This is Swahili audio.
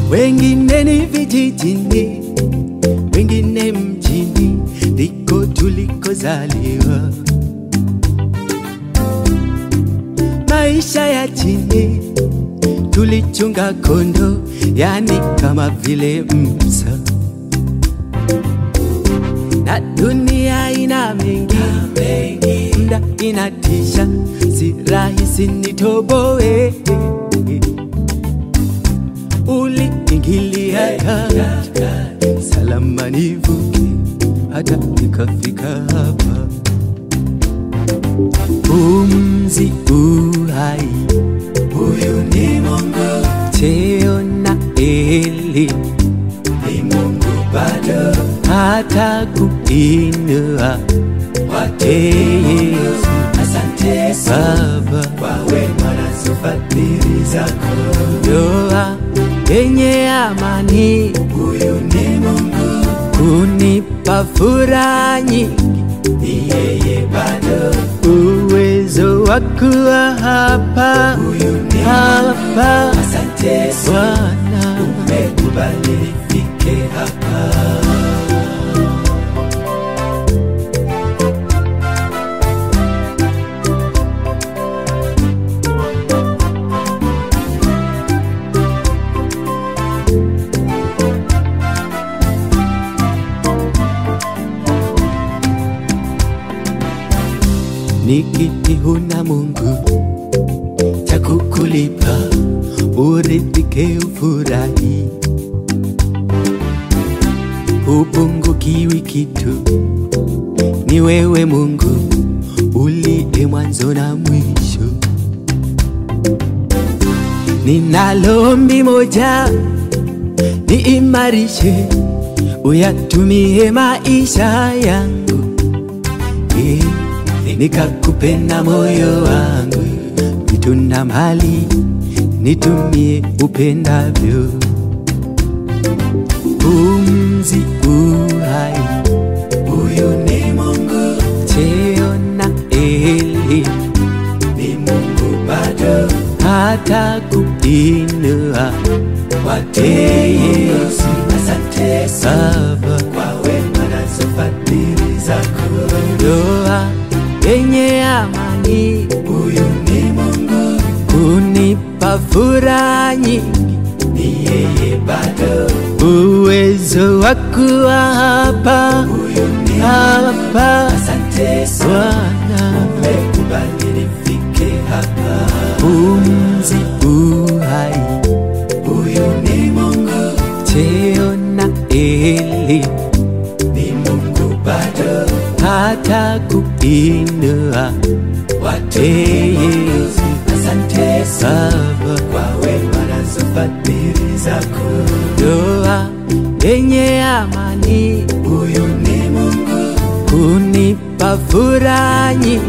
wengine ni vijijini, wengine mjini, ndiko tulikozaliwa. Maisha ya chini tulichunga kondo, yani kama vile Musa, na dunia ina mengi, mda inatisha, si rahisi nitoboe. Uliingilia kati, salama nivuke, hata nikafika hapa. Pumzi uhai, huyu ni Mungu. Cheo na elimu ni Mungu bado, hata kuinua Yesu. Asante Baba kwa wema na fadhili zako. Ndoa yenye amani, huyu ni Mungu. Kunipa furaha nyingi, ni yeye bado. Uwezo wa kuwa hapa, huyu ni hapa. Asante Bwana, umekubali nifike hapa. nikiti huna Mungu cha kukulipa, uridhike ufurahi, upungukiwi kitu. Ni wewe Mungu uliye mwanzo na mwisho. Ninalo ombi moja, niimarishe, uyatumie maisha yangu yeah nikakupenda moyo wangu, vitu na mali nitumie upendavyo. Pumzi uhai, huyu ni Mungu. Cheo na elimu ni Mungu bado, hata kuinua wate Yesu. Asante Baba kwa wema na fadhili zako. Ndoa yenye amani, huyu ni Mungu. Kunipa furaha nyingi, ni yeye bado. Uwezo wa kuwa hapa, huyu ni hapa. Asante Bwana, umekubali nifike hapa. Pumzi uhai, huyu ni Mungu. Cheo na elimu ni Mungu bado, hata kuinua watu Yesu. Asante Baba kwa wema na fadhili zako. Ndoa yenye amani, huyu ni Mungu. Kunipa furaha nyingi,